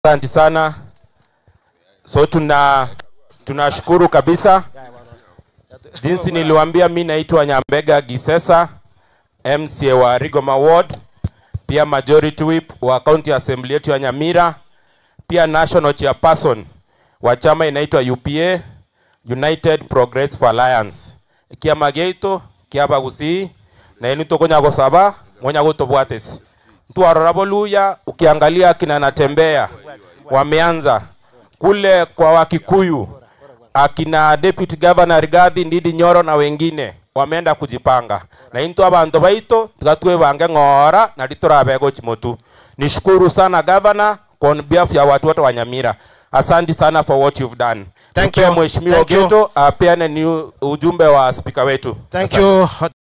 Asante sana. So tuna tunashukuru kabisa. Jinsi niliwaambia, mi naitwa Nyambega Gisesa, MCA wa Rigoma Ward, pia majority whip wa county assembly yetu ya Nyamira, pia national chairperson wa chama inaitwa UPA, United Progressive Alliance. Kiama gaitu kiaba gusii na enu tokonya gosaba monya gutobwatesi twarora boluya ukiangalia akina natembea wameanza kule kwa Wakikuyu, akina deputy governor Rigathi Ndidi Nyoro na wengine wameenda kujipanga na into abantu baito tigatwe bange ng'ora na litorabego chimotu. Nishukuru sana governor on behalf ya watu wote wa Nyamira. Asante sana for what you've done. Thank Tupee you. Mheshimiwa Thank you. Geto apeane ni ujumbe wa spika wetu. Thank Asante. you